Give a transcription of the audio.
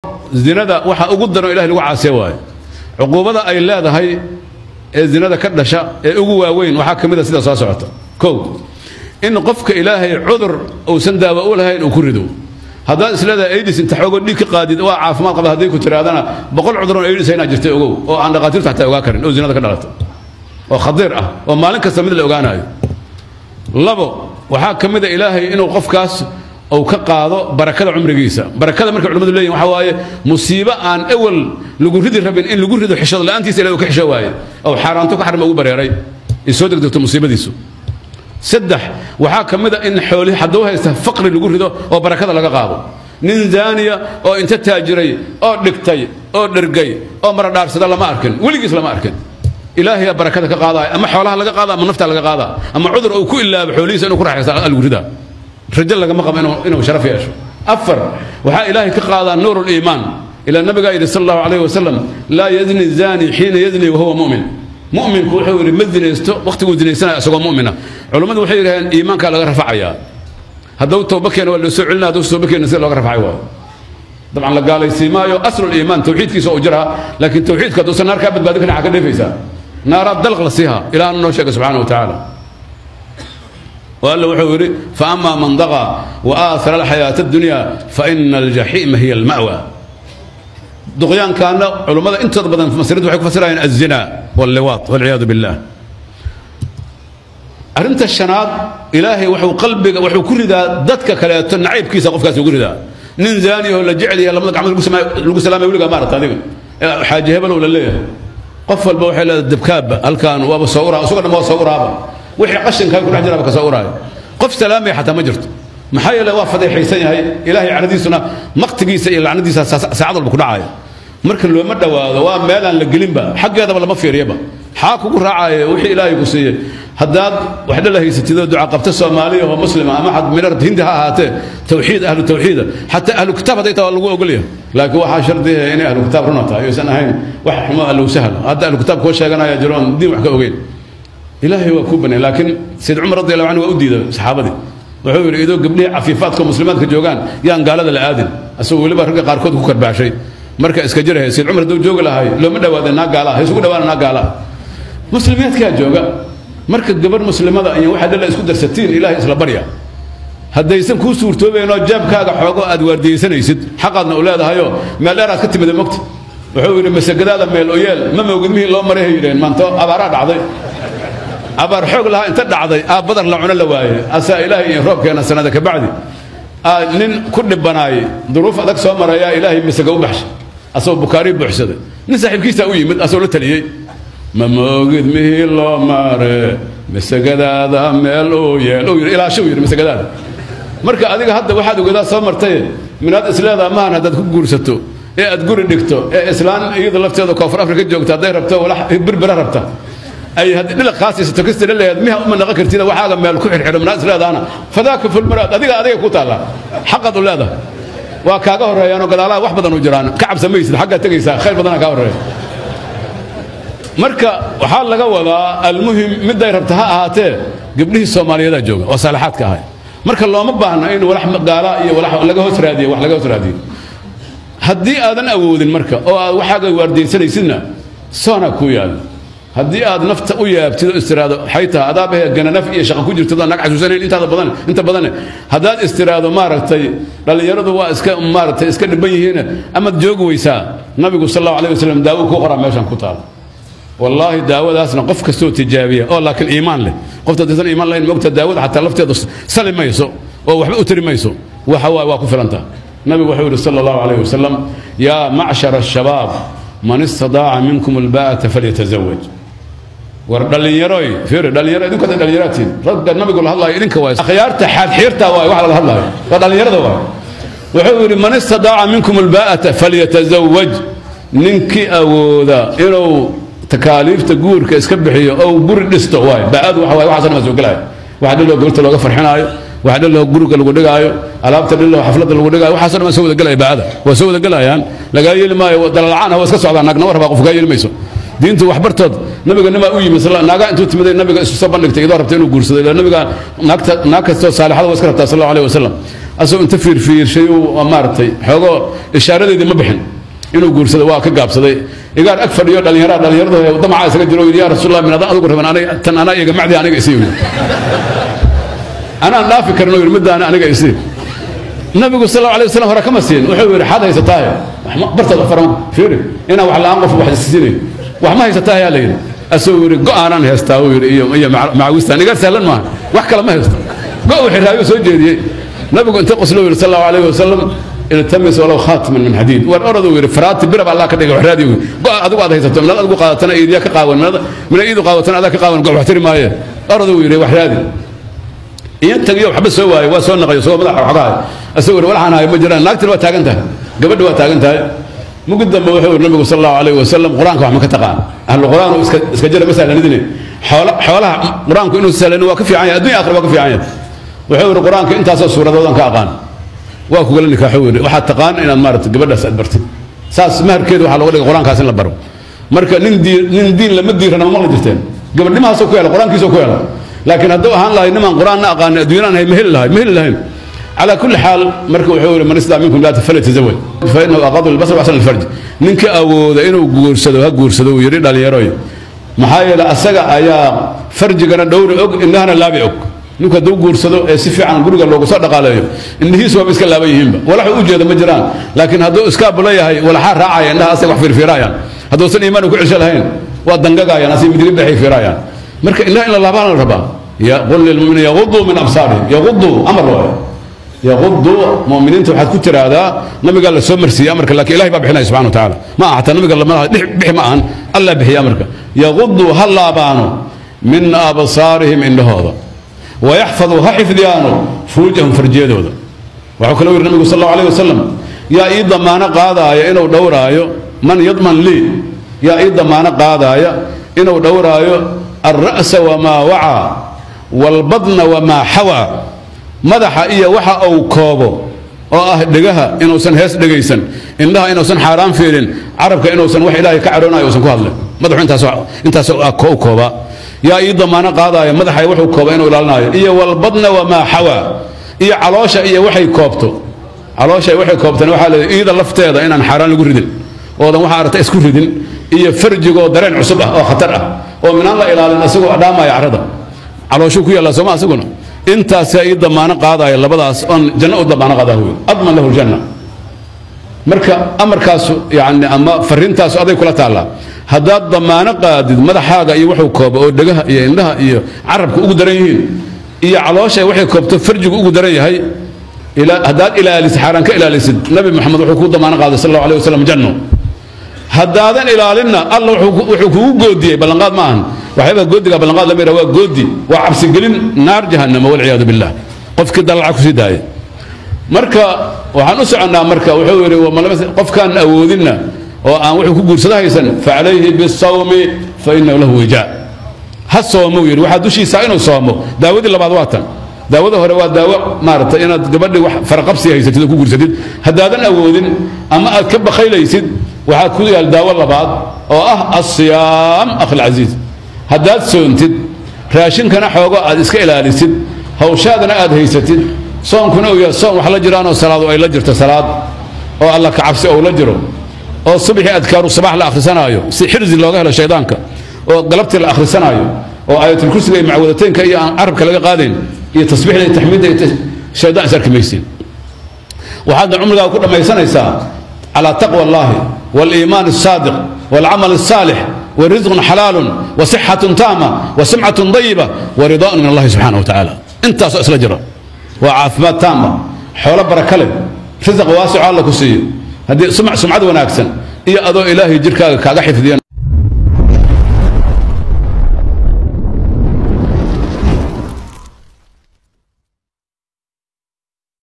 zinada waxa ugu daran ilahay lagu caasiya waayo cuquubada ay leedahay ee zinada ka dhasha ee ugu waaweyn waxaa ka mid a sida soo socota kow in qofka ilaahay cudur uusan daawo u lahayn uu ku rido haddaad isleedahay aidis inta xoogo dhiig ka qaadid waa caafimaad qaba haddii ku tiraadana boqol cuduroon aidis inaa jirtay ogow oo aan dhaqaatiirtu xataa ogaa karin oo zinada ka dhalata oo khadiir ah oo maalin kasta mid la ogaanayo labo waxaa ka mid a ilaahay inuu qofkaas uu ka qaado barakada cumrigiisa barakada markay culimmadu leeyihin waxa waaye musiibo aan ewel lagu ridi rabin in lagu rido xishad la'aantiisa ilahay uu ka xisho waaye oo xaaraanto ka xarma ugu bareeray ay soo degdegto musiibadiisu saddex waxaa ka mid a in xoolihi hadduu haysta faqri lagu rido oo barakada laga qaado nin zaaniya oo inta taajiray oo dhigtay oo dhergay oo maradhaarsada lama arkin weligiis lama arkin ilaahay barakada ka qaadaya ama xoolaha laga qaada ama nafta laga qaada ama cudur uu ku ilaabo xoolihiisa inuu ku raaxaysta lagu ridaa rajo lagama qabo inuu inuu sharaf yeesho afar waxaa ilaahay ka qaadaa nuur liimaan ilaa nabigaa yidhi sal allahu calayhi wasalam laa yazni zani xiina yazni wahuwa mu'min mu'minku wuxuu yidhi ma zinaysto waqtiguu zinaysanaya isagoo mu'mina culummadu waxay yidhaheen iimaankaa laga rafacayaa hadduu tooba keena waa loo soo celinaya hadduu tooba keena sida looga rafacay waayo dabcan la gaalaysiin maayo aslu liimaan tawxiidkiisa oo jiraa laakiin tawxiidka hadduusan naar kaa badbaadin karin waxaa ka dheefaysaa naaraad dalq la siiha ilaahna noo sheega subxaana wa tacaala وقال وحوري فأما من ضغى وآثر الحياة الدنيا فإن الجحيم هي المأوى دغيان كان علماء انت بدن في مسيرته waxay ku fasirayaan الزنا واللواط والعياذ بالله arinta shanaad ilaahay wuxuu qalbiga wuxuu ku ridaa dadka kale tan naciibkiisa qofkaas ugu ridaa nin zaani oo la jecel yahay lamada gacmood lagu salaamay weligaa ma aragta adiga xaaji hebel oo la leeyahay qof walba waxay leedahay dabkaaba halkaan waaba soo uraa isagoo dhan waa soo uraaba wixii qashinkaa ku dhex jiraaba ka soo uraayo qof salaamaya xataa ma jirto maxaa yeele waa fadeexaysan yahay ilaahay caradiisuna maqtigiisa iyo lacnadiisa saacad walba ku dhacaya marka looma dhowaado waa meelaan la gelinba xaggeedaba lama fiiriyaba xaa kugu raacaya wixii ilaahay ku siiyey haddaad wax dhalla haysatidoo duca qabta soomaaliya oo muslima ama xad minar hindi ha ahaatee tawxiid ahlu tawxiida xataa ahlu kitaab hadday taa waa lagu ogolyahay laakiin waxaa shardiya inay ahlu kitaab runa tahay aysan ahayn wax xumo allow sahla hadda ahlu kitaab koo sheeganaya jiroon diin wax ka ogeyn ilaahay waa kuu banay laakiin sayid cumar radi allahu canhu waa u diiday saxaabadii wuxuu yidhi idoo gabdhihii cafiifaadka muslimaadka joogaan yaan gaalada la aadin asagoo weliba ragga qaarkood ku karbaashay marka iska jirahay sayid cumar hadduu joogi lahay looma dhawaada naa gaala ha isugu dhawaana naa gaala muslimiyaadkaa jooga marka gabarh muslimada iyo waxaad dhalla isku darsatiin ilaahay isla barya haddaysan kuu suurtoobaynoo jaabkaaga xoogo aad waardiyeysanaysid xaqaadna u leedahayoo meel dheer aad ka timida mogta wuxuu yidhi masagadaada meel o yeel ma moogid mihii loo maray hay yidhaheen maanto abaaraa dhacday abaar xoog lahaa inta dhacday aa badar la cuno la waayey asaa ilaahay iyo roobkeena sanada ka bacdi aa nin ku dhibanaayey duruuf adag soo marayaa ilaahay masaga u baxshay asagoo bukaarii buuxsaday nin saaxiibkiisaa u yimid asagoo la taliyey ma moogid mihii loo mare masagadaada meel uu yeel uu yidhi ilaasho uu yidhi masagadaada marka adiga hadda waxaad ogadaa soo martay minaad isleedaa maahan haddaad ku guursato ee aad guri dhigto ee islaan iyada lafteeda koonfur afrika joogta hadday rabto walax birbira rabta ay dhilaq kaasiisato kasta leeyahay miha uma naqan kartida waxaaga meel ku xirxidho minaad isleedaana fadaaka fulmaraad adiga adiga ku taalla xaqaad u leedahay waa kaaga horreeyaanoo gadaalaha wax badan u jiraan ka cabsamaysid xaggaad tegaysaa khayr badanaa kaa horreeya marka waxaa laga wadaa almuhim miday rabta ha ahaatee gabdhihii soomaaliyeedaa jooga oo saalaxaadka ahay marka looma baahna in walax gaala iyo walax laga hoos raadiyo wax laga hoos raadiyo haddii aadan awoodin marka oo aad waxaaga waardiyeysanaysidna soonaa kuu yaalla haddii aad nafta u yaabtid oo istiraado waxay tahay adaabahe gananaf iyo shaqa ku jirtid oo nag xasuusanayn intaada badan inta badane haddaad istiraado maaragtay dhallinyaradu waa iska maaragtay iska dhiban yihiin amaad joogi weysaa nabigu sal allahu alayh wasalam daawo kuu qoraa meeshan ku taala wallaahi daawadaasna qof kastoo tijaabiya oo laakiin iimaan leh qofta hadaysan iimaan lahayn mogta daawada xataa lafteedu sali mayso oo waxba u tiri mayso waxa waaye waa ku filantaa nabigu wuxuu yidhi sala allahu alayh wasalam yaa macshara ashabaab man istadaaca minkum albaa'ata falyatazawaj war dhallinyaroy fiiri dhallinyaro idinku hadda dhallinyaraatiin ragga nabigu la hadlaayo idinka waay akhyaarta xaadxiirta waay wax laga hadlaayo waa dhallinyarada waay wuxuu yidhi man istadaaca minkum albaa'ata falyatazawaj ninkii awooda inuu takaaliifta guurka iska bixiyo oo guri dhisto waay baa'adu waxa waay waxaasna waa soo gelaya waxa dhiloo gobolta looga farxinaayo waxa dhiloo guriga lagu dhigaayo alaabta dhiloo xafladda lagu dhigaayo waxaasoo dhan waa soo wada gelaya baa'ada waa soo wada gelayaan lagaa yeeli maayo dalalacaan waa iska socdaa naagna war rabaa qof kaa yeeli mayso diintu waxbartood nabiga nimaa u yimi naagaa intuu timiday nabiga isu soo bandhigtay idoo rabta inuu guursado ila nabiga naagta naag kastoo saalixada waa iska rabtaa sal allahu alayh wasalam asagoo inta fiirfiirshay uu maaragtay xoogoo ishaaradeedii ma bixin inuu guursado waa ka gaabsaday igaar ag fadhiyo dhallinyara dhallinyarada damacaa isaga jiro yidhi yaa rasuulallah min adaan adigu raban aniga tan anaa iga macdi aniga isii yidhi anaan dhaafi karno yidhi middaana aniga isii nabigu sal allahu alay wasalam hore kama siin wuxuu yidhi xaad haysataahe bartaad faran fiiri inaan wax la-aan qof wax isisiinay wax ma haysataahe yaa la yidhi asagoo yidhi go-aanaan haystaa uu yidhi iyo iyo macawistaan igaar sahlan maaha wax kale ma haysto go uu xiraayo soo jeediyey nabigu inta qoslo yidhi sal allahu alayhi wasalam iltamis walow khaatiman min xadiid war oradu yidhi faraati birab allah ka dhigay waxraadi go adigu aad haysato minad adigu qaadatana iidiya ka qaawan mina iidu qaadatana adaa ka qaawan go wax tiri maaye oradu yidhi waxraadi iyo tagiyo waxba soo waayo waa soo naqayo soo madaxa waxgahay asagoo yidhi waxaan hayo ma jiraan naagtina waa taagan tahay gabadha waa taagan tahay mugid dambe wuxuu yidhi nabigu sal allahu alayhi wasalam qur-aanka wax ma ka taqaan ahlu qur-aan iska iska jira ma sahlanidine xoolaha qur-aanku inuu sahlanin waa ka fiican yahay addunya aakhira waa ka fiican yahay wuxuu yidhi qur-aanka intaasoo suuradoodan ka aqaan waa kugala nikaaxo weyne waxaad taqaan inaad maarata gabadhaas aad bartid saas maharkeeda waxaa looga dhigay qur-aankaas in la baro marka nin diin nin diin lama diirana ma maqli jirteen gabadhimahaasoo ku hela qur-aankiisoo ku hela laakiin hadduu ahaan lahay nimaan qur-aanna aqaanin adduunyana aan ma heli lahay ma heli lahayn calaa kulli xaal marka wuxuu yihi man istaa minkum laa falyatazawaj fa inahu aqadu lbasar waxsan alfarj ninka awooda inuu guursado ha guursado uu yidhi dhallinyaroy maxaa yeelay asaga ayaa farjigana dhowri og indhahana laabi og ninku hadduu guursado ee si fiican guriga loogu soo dhaqaaleeyo indhihiisu waaba iska laaban yihiinba walaxu u jeeda ma jiraan laakiin hadduu iskaabula yahay walaxaa raacaya indhaha asay wax fiirfiiraayaan hadduusan iimaan ku cesho lahayn waa dangagaayaan asay midiga dhexay fiiraayaan marka indhaha in la laabaan la rabaa qul lilmuminiin yaguduu min absaarihim yaguduu amar waaye yaguduu muminiinta waxaad ku tiraahdaa nabigaa la soo marsiiyey amarka laakiin ilahay baa bixinaya subxana wa tacaala ma aha xataa nabiga lama bixi ma ahan allah bixiya amarka yaguduu ha laabaano min absaarihim indhahooda wayaxfaduu ha xifdiyaano furuujahum farjiyadooda waxuu kaloo yidhi nabigu sal allahu alayh wasalam yaa ii damaano qaadaaya inuu dhowraayo man yadman lii yaa ii damaano qaadaaya inuu dhowraayo alra'sa wamaa wacaa waalbadna wamaa xawaa madaxa iyo waxa uu koobo oo ah dhegaha inuusan hees dhegaysan indhaha inuusan xaaraan fiirin carabka inuusan wax ilaahay ka cadhoonayo uusan ku hadlin madaxu intaas u koobaa yaa ii damaano qaadaaya madaxa wuxuu kooba inuu ilaalinayo iyo walbadna wamaa xawaa iyo caloosha iyo waxay koobto caloosha waxay koobtana waxaa leedahay iida lafteeda inaan xaaraan lagu ridin oodan waxa aragta isku ridin iyo farjigoo dareen cusub ah oo khatar ah oo minaan la ilaalin asagoo dhaamaya carrada calooshuu ku yaallaa sooma asaguna intaasaa ii damaano qaadaya labadaas oon janno u damaano qaadaa wey adman lahu ljanna marka amarkaasu yani ama fariintaasu aday kula taallaa haddaad damaano qaadid madaxaaga iyo wuxuu kooba oo dhegaha iyo indhaha iyo carabka ugu daran yihiin iyo caloosha waxay koobto farjigu ugu daran yahay haddaad ilaalisid xaaraan ka ilaalisid nabi maxamed wuxuu kuu damaano qaaday sal allahu alayh wasalam janno haddaadan ilaalinna alla wuxuu kugu goodiyey ballanqaad ma ahan waxyaabaa goodiga ballanqaad lama yidhaha waa goodi waa cabsigelin naar jahannama walciyaadu billah qofkii dalaca kusii daaya marka waxaan u soconnaa marka wuxuu yidhi qofkaan awoodinna oo aan wuxuu ku guursado haysan facalayhi bisawmi fa inahu lahu wijaa ha soomuu yidhi waxaa dushiisa inuu soomo daawadii labaad waa tan daawada hore waa daawo maaragtay inaad gabadhii wax faraqabsi haysatid oo ku guursatid haddaadan awoodin ama aad ka bakaylaysid waxaad ku yaal daawo labaad oo ah asiyaam akhilcasiiz haddaad soontid raashinkana xoogo aad iska ilaalisid hawshaadana aad haysatid soonkuna uu yahay soon wax la jiraanoo salaadu ay la jirto salaad oo alla ka cabsi ou la jiro oo subaxii adkaaru sabax la akhrisanaayo si xirsi looga helo shaydaanka oo galabtii la akhrisanaayo oo aayatulkursiga iyo macwadataynka iyo aan carabka laga qaadayn iyo tasbiixda iyo taxmiidda iyo shaydaan is arki maysiin waxaadna cumrigaa ku dhammaysanaysaa calaa taqwa allahi waaliimaan الsaadiq wاlcamal الsaalix warisqun xalaalun wasixatun taama wasimcatun dayiba waridaan min allahi subxaana wa tacaala intaasoo isla jira waa caafimaad taama xoolo baraka leh risaq waasico alla ku siiyo haddii sumcad wanaagsan iyo adoo ilaahay jirkaaga kaaga xifdiya